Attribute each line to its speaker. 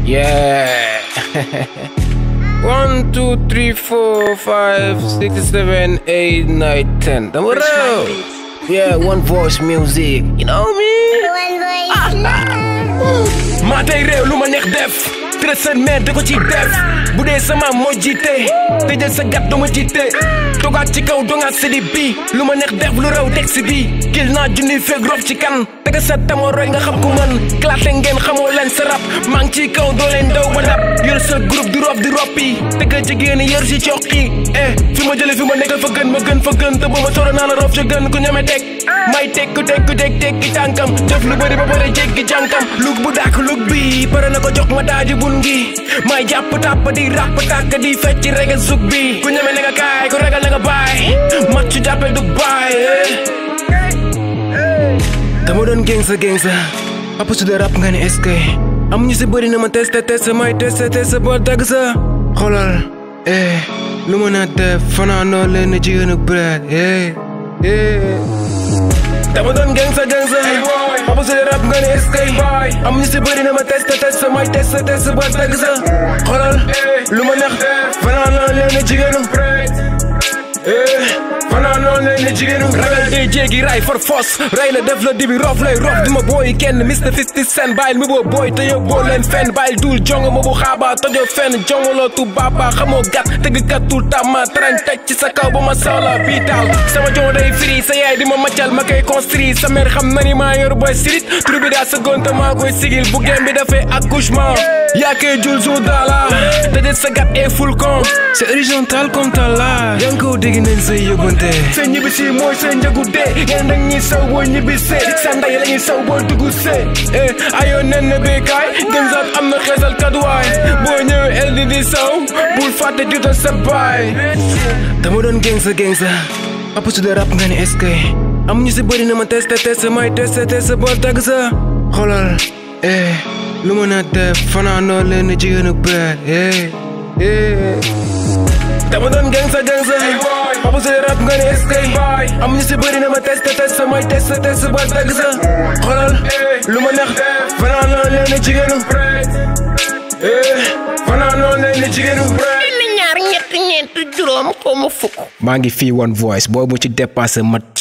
Speaker 1: Yeah. One, two, three, four, five, six, seven, eight, nine, ten. Dama raw. Yeah, one voice music. You know me? maa tey réew lu ma neex def tërë seen mère da ko ci def bu dee sama moo jiite te jël sa gat dama jiite togaat ci kaw dongaat sidi bi lu ma neex def lu raw texte bi kil naa junni feeg rof ci kan tega sa tamo roy nga xam ku man klaate ngeen xamoo leen sa rap maa ngi ci kaw doo leen daw ba dab yor sa groupe di rof di roppi tega jigéen yor si coqi eh fi ma jële fi ma nekkal fa gën ma gën fa gën te ba ma soro naa la rof ca gën ku ñeme teg may teg ku teg ku teg teg ki tànkam def lu bëri ba bëri jéggi jànkam lug bu dàkk lug bi pare na ko jox ma daaji bun gi may jàpp tàpp di ràpp tàkk di fecc rege sug bi ku ñeme na nga kaay ku ragal na nga baay mat ci jàppel du baay dama doon géng sa géng sa papa su dee rap nga ne est-ce que am ñu si bëri na ma testé testé may testé testé ba dagg sa xoolal eh lu ma na def fanaanoo leen ne jigéen ak bread eh eh dama doon geng sa geng sa papa su dee rap nga ne est-ce que am ñu si bëri na ma testé testé may testé testé ba dagg sa xoolal lu ma neex fanaanoo leen ne jigéen ak bread eh fanaanoo leen ne jigéen ak ragal day jéegi ray for force ray la def la dibi rof lay rof di ma booy kenn Mr Fifty Cent bàyyil mi boo booy te yow boo leen fenn bàyyil duul jongo ma bu xaaba tojo fenn jongoloo tu baaba xamoo gat tëggkat tout tama tarañ teg ci sa kaw ba ma sawla biitaal sama jongo day firi sa yaay di ma maccal ma koy construire sa mère xam na ni maa yor boy sirit tur bi daa sa gonta maa koy sigil bu gem bi dafay accouchement yaa koy jul jour daala tëjët sa gat et full con c'est horizontal comme tala yaa ngi ko dégg nañ say yóbbante sa ñibbisi mooy sa njëgu dee ngeen dañ ñuy saw boo ñibbisee sa ndey la ñuy saw boo dugg see eh ayoo nen na béykaay gën saat am na xeesal kaduwaay boo ñëwee el di di saw bul fàtte jutal sa baay dama doon géng sa géng sa papa su dee rap nga ne est-ce que am ñu si bëri na ma testé testé may testé testé boo dagg sa xoolal eh lu ma na def fanaanoo leen ne jigéen ak bread eh eh dama doon geng sa geng sa papa su dee rap nga ne est-ce que am ñu si bëri na ma testé testé may testé testé ba dagg sa xoolal lu ma neex fanaanoo leen ne jigéen ak bread eh fanaanoo leen ne jigéen ak bread
Speaker 2: benn ñaar ñett ñeent juróom xaw ma fukk
Speaker 1: maa ngi fii one voice boo mu ci dépassé mat